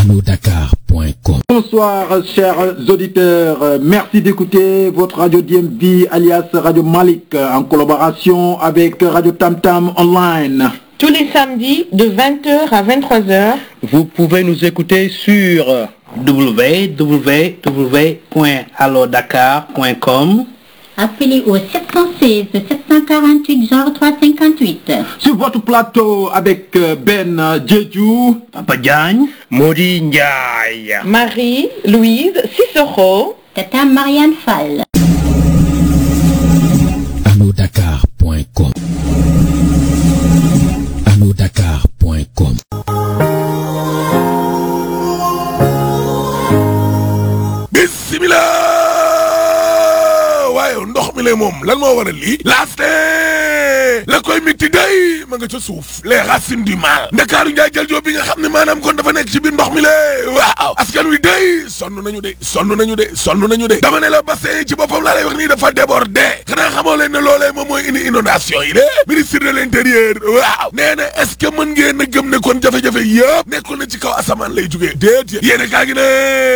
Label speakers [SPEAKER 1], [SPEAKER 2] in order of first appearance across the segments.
[SPEAKER 1] allodakar.com.
[SPEAKER 2] Bonsoir chers auditeurs, merci d'écouter votre radio DMV alias Radio Malik en collaboration avec Radio Tam Tam Online.
[SPEAKER 3] Tous les samedis de 20h à 23h.
[SPEAKER 4] Vous pouvez nous écouter sur www.allodakar.com
[SPEAKER 5] Appelez au 716 748 0358.
[SPEAKER 2] Sur votre plateau avec Ben Djedjou,
[SPEAKER 4] Papa Diagne, Modi Ndiaye.
[SPEAKER 3] Marie, Louise, Cicero.
[SPEAKER 5] Tata Marianne Fall.
[SPEAKER 1] allodakar.com. allodakar.com.
[SPEAKER 6] bismillah waaye ndox mi le moom lan moo waral lii laaste la koy mitti day ma nga ca suuf les racines du mal ndakaaru njaay jël joob bi nga xam ne maanaam kon dafa nekk ci biir ndox mi le waaw askan wi day sonn nañu de sonn nañu de sonn nañu de dama ne la bassin yi ci boppam laa lay wax nii dafa débordé xanaa xamoo leen ne loolee moom mooy indi inondation yi de ministre de l'intérieur waaw nee na est-ce que mën ngeen a gëm ne kon jafe-jafe yëpp nekkul na ci kaw asamaan lay jugee déet yéene kaa gi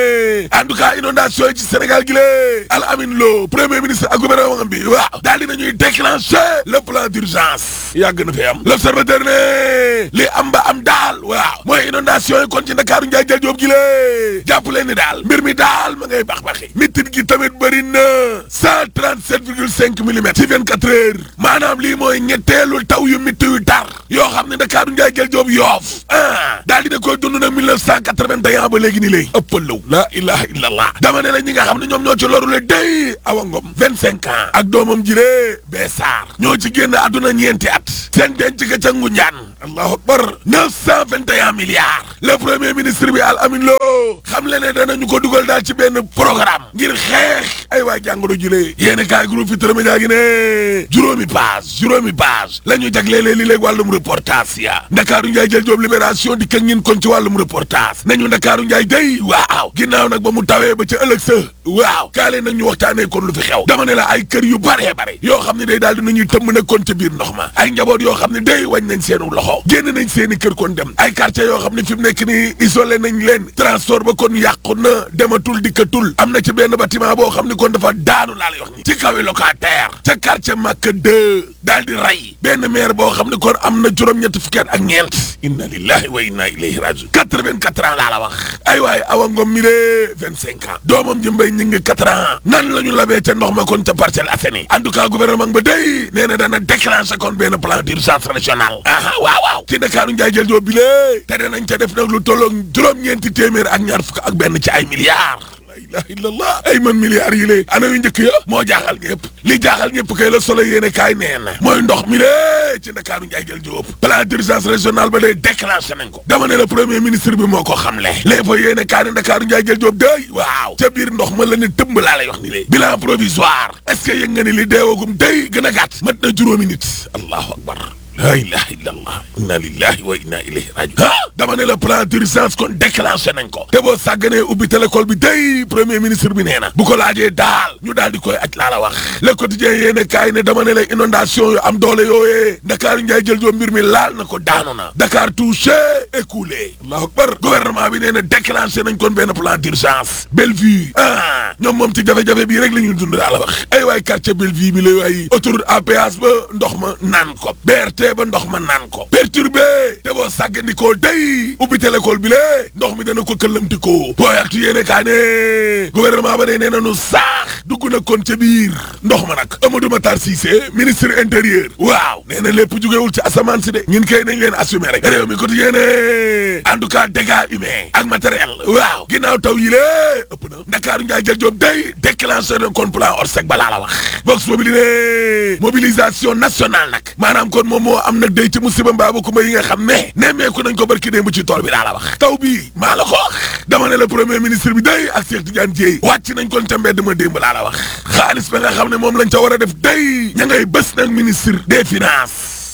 [SPEAKER 6] ne en tout cas inondation yi ci Sénégal gi lée Al Amin Lo premier ministre ak gouvernement bi waaw daal dina ñuy déclencher le plan d'urgence yàgg na fi am l'observateur ne li am ba am daal waaw mooy inondation yi kon ci Ndakaaru njaay jël joob gi lée jàpp leen ni daal mbir mi daal ma ngay bax-baxi mitit gi tamit bëri na cent trente sept virgule cinq millimètres ci vingt quatre heures maanaam lii mooy ñetteelu taw yu mitti yu tar yoo xam ne Ndakaaru njaay jël joob yoof ah daal dina koy dund na mille neuf cent quatre-vingt-un ba léegi ni lay ëppalaw la ilaha illallah dama ne la ñi nga xam ne ñoom ñoo ci loru le day awa ngom vingt cinq ans ak doomam jiree bee saar ñoo ci génn àdduna ñeenti at seen denc ka ca Ngunjaan allahu akbar neuf cent vingt et un milliards le premier ministre bi Al Amin Lo xam le ne danañu ko dugal daal ci benn programme ngir xeex ay waa jàngoro jilee yéeni kaay groupe Futurs Médias gi ne juróomi page juróomi page la ñu jagleelee li léegi wàllum reportage ya Ndakaaru Njaay jël joob libération di ka ngin kon ci wàllum reportage nañu Ndakaaru Njaay day waaw ginnaaw nag ba mu tawee ba ca ëllëg sa waaw kaale nag ñu waxtaanee kon lu fi xew dama ne la ay kër yu bare bare yoo xam ne day daal dinañuy tëmb nag kon ca biir ndox ma ay njaboot yoo xam ne day wañ nañ seenu loxo génn nañ seeni kër kon dem ay quartier yoo xam ne fi mu nekk ni isolé nañ leen transport ba kon yàqu na dematul dikkatul am na ci benn bâtiment boo xam ne kon dafa daanu laa lay wax ni ci kawi locataire ca quartier Màkka 2 daal di rey benn maire boo xam ne kon am na juróom-ñetti fukki at ak ñeent inna lillahi wa inna ilayhi rajiun quatre-vingt-quatre ans laa la wax ay waay awa ngom mi de vingt-cinq ans doomam ji mbay ñi ngi quatre ans nan la ñu labee ca ndox ma kon ca Parcelles Assainies en tout cas gouvernement ba day nee na dana déclencher kon benn plan d'urgence national aha waaw waaw ci Ndakaaru njaay jël joo bile te danañ ca def nag lu tolloog juróom-ñeenti téeméer ak ñaar fukk ak benn ci ay milliards la ilaha illallah ay man milliards yi lée ana yu njëkk ya moo jaaxal ñëpp li jaaxal ñëpp kay la solo yéene kaay nee na mooy ndox mi lée ci Ndakaaru njaay jël jóob plan d'urgence régional ba day déclenché nañ ko dama ne la premier ministre bi moo ko xamle léegi fa yéene kaay ne Ndakaaru njaay jël jóob day waaw ca biir ndox ma la ne tëmb laa lay wax ni lée bilan provisoire est-ce que yëg nga ni li deewagum day gën a gàtt mat na juróomi nit allahu akbar la ilaha illallah inna lillahi wa inna ilayhi rajiun ah dama ne la plan d'urgence kon déclenché nañ ko te boo sàgganee ubbi télécole bi day premier ministre bi nee na bu ko laajee daal ñu daal di koy aj laa la wax le quotidien yéene kaay ne dama ne la inondation yu am doole yooyee Dakar njaay jël joo mbir mi laal na ko daanu na Dakar touché écoulé allahu akbar gouvernement bi nee na déclenché nañ kon benn plan d'urgence Bellevue ah ñoom moom ci jafe-jafe bii rek la ñuy dund daa la wax ay waay quartier Bellevue bi la waay autoroute à péage ba ndox ma naan ko BRT ba ndox ma naan ko perturbé te boo sàggandikoo day ubbi télécole bi lée ndox mi dana ko këllamtikoo booyaktu yéene kaa ne gouvernement ba ne nee nanu saax dugg na kon ca biir ndox ma nag Amadou Matar Cissé ministre intérieur waaw nee na lépp jugewul ci asamaan si de ñun kay nañ leen assumer rek réew mi ko yéene en tout cas dégâts humains ak matériel waaw ginnaaw taw yi lée ëpp na Ndakaaru njaay jël joob day déclenché na kon plan Orsec ba laa la wax Vox Populi ne mobilisation nationale nag maanaam kon moom moo am nag day ci musiba mbaaba kumba yi nga xam ne nemmeeku nañ ko barki démb ci tool bi daa la wax taw bi maa la ko wax dama ne la premier ministre bi day ak Cheikh Tidiane Dièye wàcc nañ kon ca mbedd ma démb laa la wax xaalis ba nga xam ne moom lañ ca war a def day ña ngay bés nag ministre des finances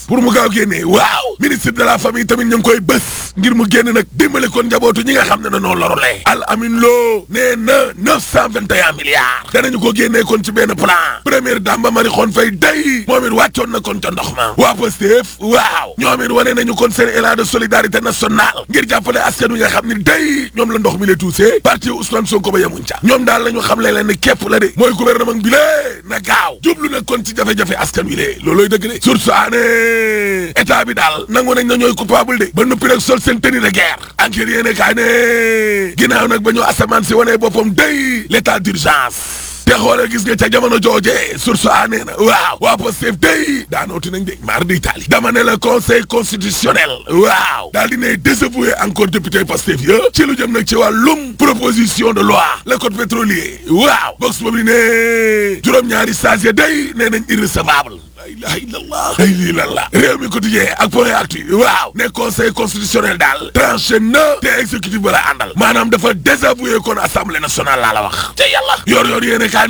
[SPEAKER 6] pour mu gaaw génnee waaw ministre de la famille tamit ñu ngi koy bés ngir mu génn nag dimbale kon njabootu ñi nga xam ne na noonu lorulee al amin loo nee na neuf cent vingt et un milliards danañu ko génnee kon ci benn plan première dame ba mari xoon fay day moom it wàccoon na kon ca ndox ma waa Pastef waaw ñoom it wane nañu kon seen élan de solidarité nationale ngir jàppale askan wi nga xam ne day ñoom la ndox mi le tuusee parti Ousmane Sonko ba yemuñ ca ñoom daal lañu xam le leen ne képp la de mooy gouvernement bi lée na gaaw jublu na kon ci jafe-jafe askan wi lee loolooy dëgg de source aane état bi daal nangu nañ na ñooy coupable de ba noppi nag sol seen tenue de guerre enquête yéene kaay ne ginnaaw nag ba ñu asamaan si wanee boppam day l'état d'urgence te xoolee gis nga ca jamono jooje source a nee na waaw waa Pastef day daanooti nañ de mar di Italie dama ne la conseil constitutionnel waaw daal di ne désavoué encore député Pastef ya ci lu jëm nag ci wàllum proposition de loi le code pétrolier waaw box boobu ne juróom-ñaari sages ya day nee nañ irrecevable la ilaha illallah ay lii lan la réew mi quotidien ak point actu waaw ne conseil constitutionnel daal tranché na te exécutif ba la àndal maanaam dafa désavoué kon assemblée nationale laa la wax te yàlla yor yor yéene kaa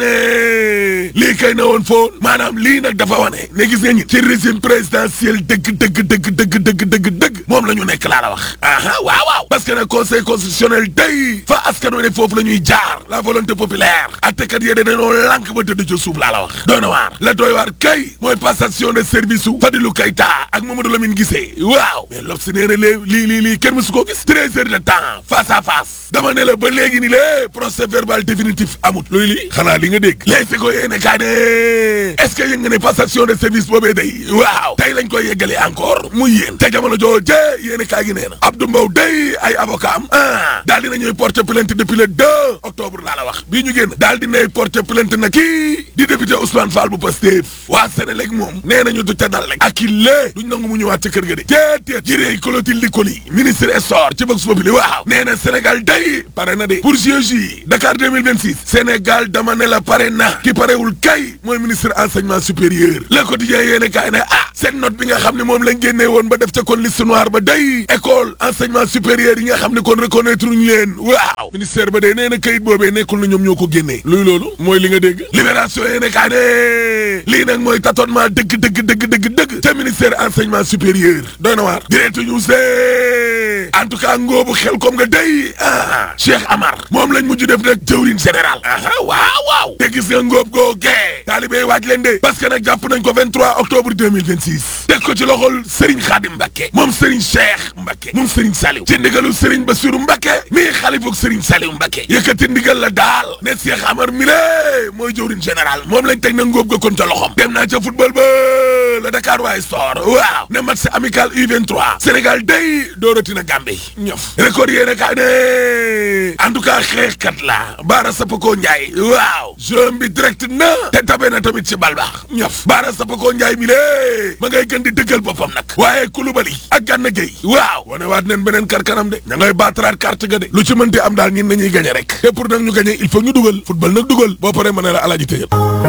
[SPEAKER 6] ne lii kay na woon foon maanaam lii nag dafa wane ne gis nga ñi ci régime présidentiel dëgg dëgg dëgg dëgg dëgg dëgg dëgg moom la ñu nekk laa la wax aha waaw waaw parce que nag conseil constitutionnel day fa askan wi ne foofu la ñuy jaar la volonté populaire attekat yee dañoo lànk ba tëdd ca suuf laa la wax doona waar la doy waar kay mooy passation de service su Fadilou Keita ak Mamadou Lamine Guissé waaw mais lob si nee na lée lii lii lii kenn mësu koo gis treize heures de temps face à face dama ne la ba léegi ni lée procès verbal définitif amut loolu lii xanaa li nga dégg léegi si ko yéene kaa ne est-ce que yëg nga ne passation de service boobee day waaw tey lañ koy yeggale encore muy yéen te jamono jooje yéene kaa gi nee na Abdou Mbow day ay avocat am ah daal dina ñuy porter plainte depuis le 2 octobre laa la wax bii ñu génn daal dinay porter plainte na kii di député Ousmane Fall bu Pastef waa Sénélec moom nee nañu du ca dal rek ak i lée duñ nangu mu ñëwaat ca kër ga de téetéet jirée Clotilde Licoli ministre essor ci Vox Populi waaw nee na Sénégal day pare na de pour JOJ Dakar 2026 Sénégal dama ne la pare na ki parewul kay mooy ministre enseignement supérieur le quotidien yéene kaay ne ah seen note bi nga xam ne moom lañ génnee woon ba def ca kon liste noire ba day école enseignement supérieur yi nga xam ne kon reconnaître ñu leen waaw ministère ba day nee na kayit boobee nekkul na ñoom ñoo ko génnee luy loolu mooy li nga dégg libération yéene kaay ne lii nag mooy tâtonnement dëgg dëgg dëgg dëgg dëgg te ministère enseignement supérieur doy na waar direct news de en tout cas ngóobu xel comme nga day ah Cheikh Amar moom lañ mujj def nag jëwriñ général aha waaw waaw te gis nga ngóob googee taalibé waaj leen de parce que nag jàpp nañ ko 23 octobre 2026 teg ko ci loxol Serigne Khadim Mbacké moom Serigne Cheikh Mbacké moom Serigne Saliou ci ndigalu Serigne Bassirou Mbacké mii xalifuk Serigne Saliou Mbacké yëkkati ndigal la daal ne Cheikh Amar mi lé mooy jëwriñ général moom lañ teg na ngóob ga kon ca loxom dem naa ca football ba la Dakar waaye sport waaw ne match amical U23 Sénégal day doorati na Gambie ñof record yéene kaa ne en tout cas xeexkat la Baara Sapako Ndiaye waaw jeu bi direct na te tabe na tamit ci bal baax ñof Baara Sapako Ndiaye mi lée ma ngay gën di dëggal boppam nag waaye Koulibaly ak Gana Gueye waaw wane waat neen beneen kar kanam de ña ngay baataraat carte ga de lu ci mënti am daal ñin nañuy gañe rek te pour nag ñu gañe il faut ñu dugal football nag dugal boo paree mën a la alaaji tëjal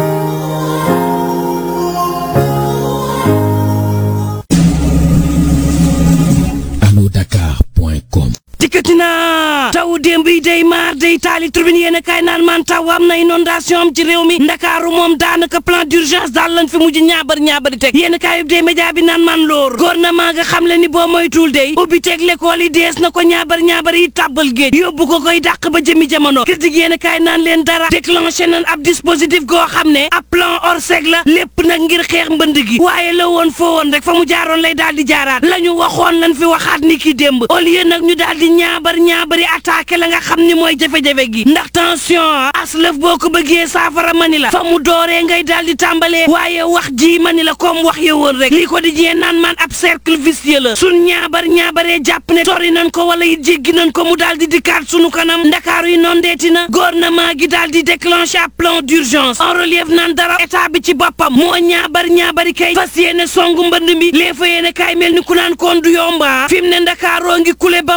[SPEAKER 1] alodakar.com
[SPEAKER 7] dikkati naa taw démb yi day maar day taali tribune yéen a kaay naan man taw am na inondation am ci réew mi ndakaaru moom daanaka plan d'urgence daal lañ fi mujj ñaabar ñaabari teg yéen a kaay yub dee média bi naan man loor gouvernement nga xam le ni boo moytuwul day ubbi teg l'école yi dees na ko ñaabar ñaabari yi tàbbal géej yóbbu ko koy dàq ba jëmi jamono critique yéen a kaay naan leen dara déclenché nañ ab dispositif goo xam ne ab plan orsec la lépp nag ngir xeex mbënd gi waaye la woon foo woon rek fa mu jaaroon lay daal di jaaraat la ñu waxoon lañ fi waxaat ni ki démb au lieu nag ñu daal di ñaabar ñaabari attaqué la nga xam ni mooy jafe-jafe gi ndax tension aslëf boo ko bëggee saafara mani la fa mu dooree ngay daal di tàmbalee waaye wax ji mani la comme wax ya woon rek lii ko di jee naan man ab cercle vicieux la sun ñaabar ñaabaree jàpp ne sori nañ ko wala it jéggi nañ ko mu daal di dikkaat sunu kanam ndakaaru yi noon deeti na gouvernement gi daal di déclenché ab plan d'urgence en relief naan dara état bi ci boppam moo ñaabar ñaabari kay fas yéene songu mbënd mi lee fa yéene kaay mel ni ku naan koon du yomba fi mu ne ndakaaroo ngi kule ba maar de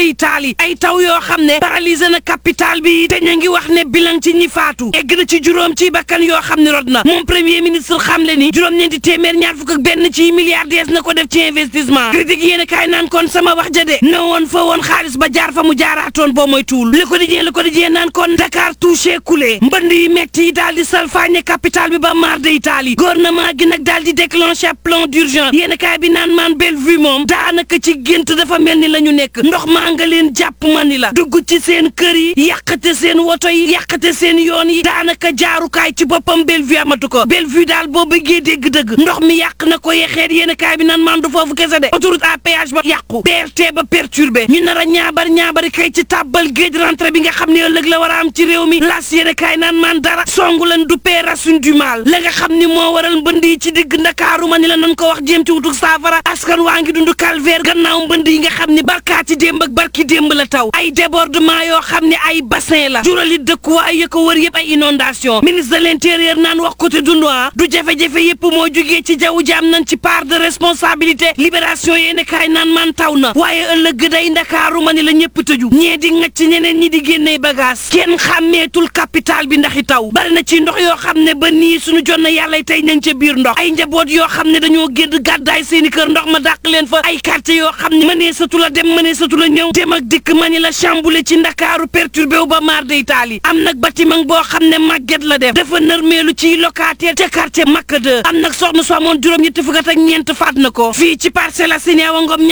[SPEAKER 7] day taali ay taw yoo xam ne paralysé na capital bi te ñu ngi wax ne bilan ci ñi faatu egg na ci juróom ci bakkan yoo xam ne rod na moom premier ministre xam le ni juróom-ñeenti téeméer ñaar fukk ak benn ci milliards dees na ko def ci investissement critique yéen a kaay naan kon sama wax ja de ne woon fa woon xaalis ba jaar fa mu jaaraatoon boo mooy tuul le quotidien le quotidien naan kon Dakar touché coulé mbënd yi metti yi daal di salfaañe capital bi ba maar de Italie gouvernement gi nag daal di déclenché plan d'urgence yéen a kaay bi naan maan Bellevue moom daanaka ci gént dafa mel ni la ñu nekk ndox maa nga leen jàpp ma ni la dugg ci seen kër yi yàqate seen woto yi yàqate seen yoon yi daanaka jaarukaay ci boppam Bellevue amatu ko Bellevue daal boo bëggee dégg-dëgg ndox mi yàq na ko yexeet yéen a kaay bi naan maan du foofu kese de autoroute à péage ba yàqu BRT ba perturbé ñu nar a ñaabar ñaabari kay ci tàbbal géej rentrée bi nga xam ne ëllëg la war a am ci réew mi las yéen a kaay naan maan dara songu leen du pee racine du mal la nga xam ni moo waral mbënd yi ci digg ndakaaru ma ni la nan ko wax jéem ci wutuk saafara askan waa ngi dund calvaire gannaaw mbënd yi nga xam ni barkaati démb ak barki démb la taw ay débordement yoo xam ne ay bassin la jurali dëkkuwaay ya ko wër yëpp ay inondation ministre de l'intérieur naan wax côté dund du jafe-jafe yëpp moo jógee ci jaww ji am nañ ci part de responsabilité libération yéene kaay naan man taw na waaye ëllëg day ndakaaru ma ni la ñëpp tëju ñee di ngacc ñeneen ñi di génnee bagage kenn xàmmeetul capital bi ndaxi taw bari na ci ndox yoo xam ne ba nii suñu jot na yàlla tey nañ ca biir ndox ay njaboot yoo xam ne dañoo génn gàddaay seeni kër ndox ma dàq leen fa ay quartier yoo xam ne mënee satu la dem mënee satu la ñëw dem ak dikk ma ni la chamboulé ci ndakaaru perturbé wu ba maar de Italie am nag bâtiment boo xam ne màgget la def dafa nërmeelu ci locataire ca quartier Makka 2 am nag soxna su amoon juróom ñetti fukk ak ñeent faat na ko fii ci Parcelles Assainies Awa Ngom